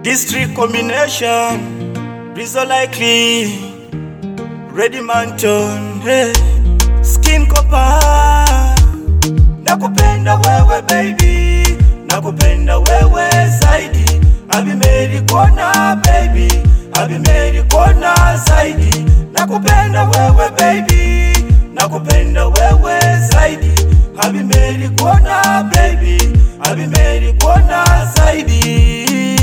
District combination, Rizzo likely, Ready Manton, hey. Skin Copa, nakupenda wewe baby, nakupenda wewe zaidi. Abimeri kona baby, Abimeri kona zaidi. Nakupenda wewe baby, nakupenda wewe zaidi. Abimeri kona baby, Abimeri kona zaidi.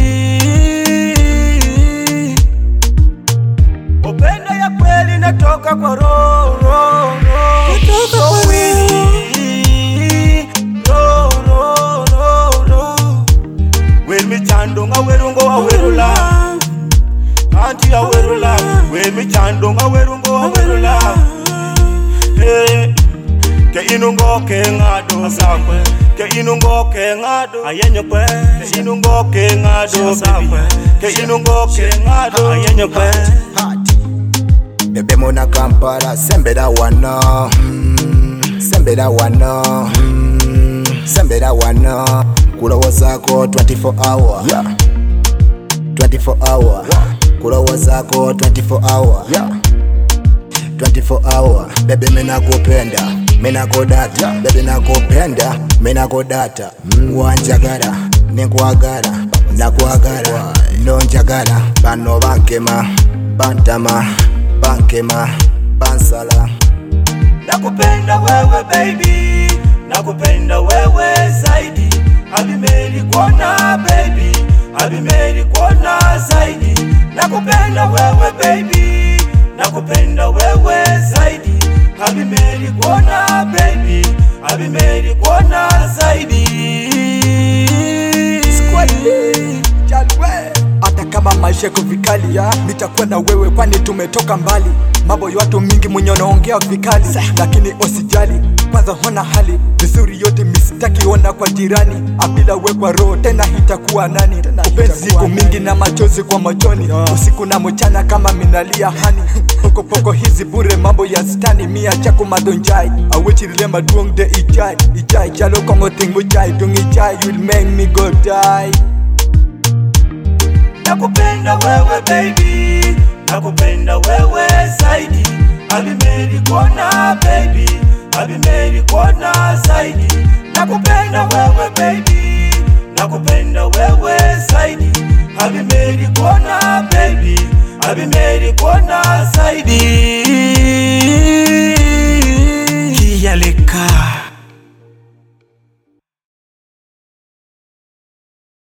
Upendo ya kweli natoka kwa roho roho, roho. Natoka kwa So sweet. Roho, roho, roho, roho. Wer michando nga werungo awerula Anti awerula Wer michando nga werungo awerula Hey Ke inungo ke ngado sakwe Ke inungo ke ngado Ayenyo kwe Ke inungo ke ngado sakwe Ke inungo ke ngado Ayenyo kwe bebe muna kampala sembera wano mm, sembera wano mm, sembera wano kulowozako 24 hour yeah. 24 hour kulowozako 24 hour yeah. 24 hour bebe minakupenda minakodata bebe nakupenda minakodata mm, wanjagala ninkwagala nakwagala nonjagala bano bankema bantama bankema bansala Nakupenda wewe baby, nakupenda wewe zaidi. Abimeri kona baby, Abimeri kona zaidi. Nakupenda wewe baby, nakupenda wewe zaidi. Abimeri kona baby, Abimeri kona zaidi. hata kama maisha yako vikali ya nitakuwa na wewe kwani tumetoka mbali mambo ya watu mingi mwenye wanaongea vikali lakini usijali kwanza hona hali vizuri yote misitaki ona kwa jirani abila wekwa roho tena hitakuwa nani upenzi siku mingi na machozi kwa machoni usiku na mchana kama minalia hani pokopoko hizi bure mambo ya stani mia chako madonjai awichirile maduong de ijai ijai chalo kongo tingu jai dung ijai you'll make me go die Nakupenda wewe baby, nakupenda wewe zaidi. Abimeri kona baby, Abimeri kona zaidi. Nakupenda wewe baby, nakupenda wewe zaidi. Abimeri kona baby, Abimeri kona zaidi. Kiyaleka.